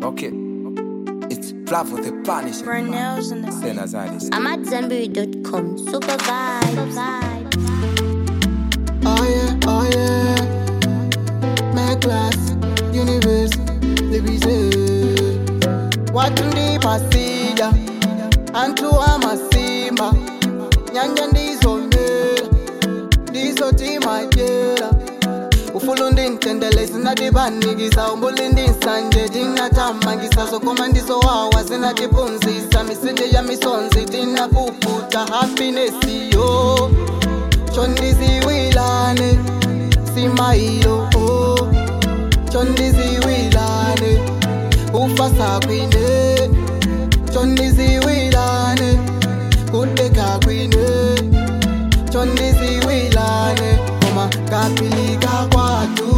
Okay. It's Flavo the Punisher. Brunel's in the Send us out this. I'm at Zenberry.com. Super vibes. Oh yeah, oh yeah. My class, universe, division. Watu ndi pasija, anthu amasimba, nyanja ndizomera, ndizo timajera. ufulu ndi mtendele zinatipanikisa umbuli ndi nsanje tinathamangisa zokoma ndizowawa zinatiphunzisa misinde ya misonzi tinapuputa happinesiyo chondiziwilane simailo oh. chondiziwilane ufasa kwine chondiziwilane kudeka kwine chondiziwilane koma kapilika kwatu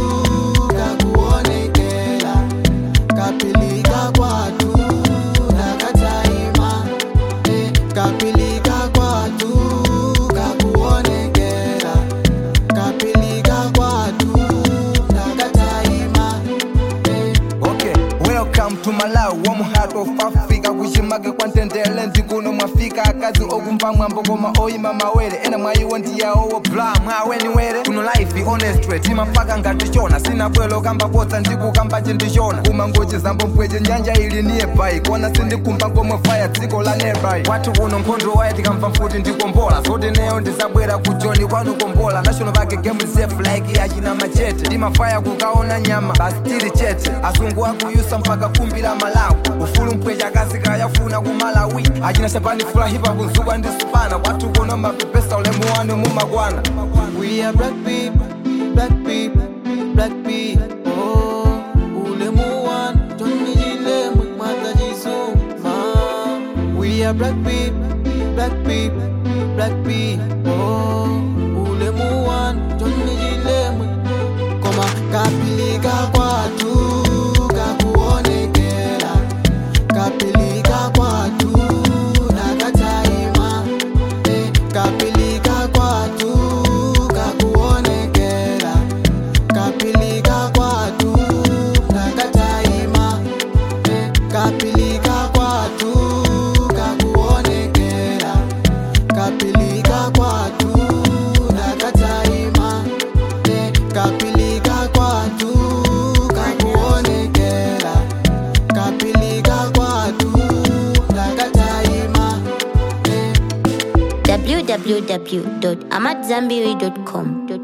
kakuonekela kapilika kwatu nakataima eh, kapilika kwatu kakuonekela kapilika kwatu nakataima eh, Okay, welcome to Malawi, warm heart of Africa. kuchimake kwa ntendele ndikuno mwafika akazi okumva mwambo koma oyima mawere ena mwayiwo ndiyawowo bla mwaweniwere kuno life honestwe timafaka ngati chona sina bwelo kamba potsa ndikukamba chindichona kumangochi zambo mpweche nyanja ili niye bai kona sindikumba ngomwe faya dziko la nearby kwathu kuno nkhondo waye tikamva mfuti ndikombola zoti neyo ndisabwera kujoni kwanu kombola national pake game safe like yachina machete timafaya kukaona nyama basi tili chete asungu akuyusa mpaka kumbi la malawi ufulu mpwecha akazika yafuna ku malawi achina chapani fulahipa kunzuka ndi supana kwathu kuno mapepesa ulemu wanu mumakwana We are black people, black people, black people. Oh, ulemu one, Johnny Gilemu, Mata Jisuma. We are black people, black people, black people. Oh, ulemu one, Johnny Gilemu. Koma kapilika kwatu, kakuonekela. Kapilika kwatu, nakataima. Eh, kapilika kwatu kakuonekela kapilika kwatu nakataima eh, kapilika kwatu kakuonekela kapilika kwatu nakataima eh, kapilika kwatu kakuonekela kapilika kwatu nakataima eh, www.amatzambiri.com.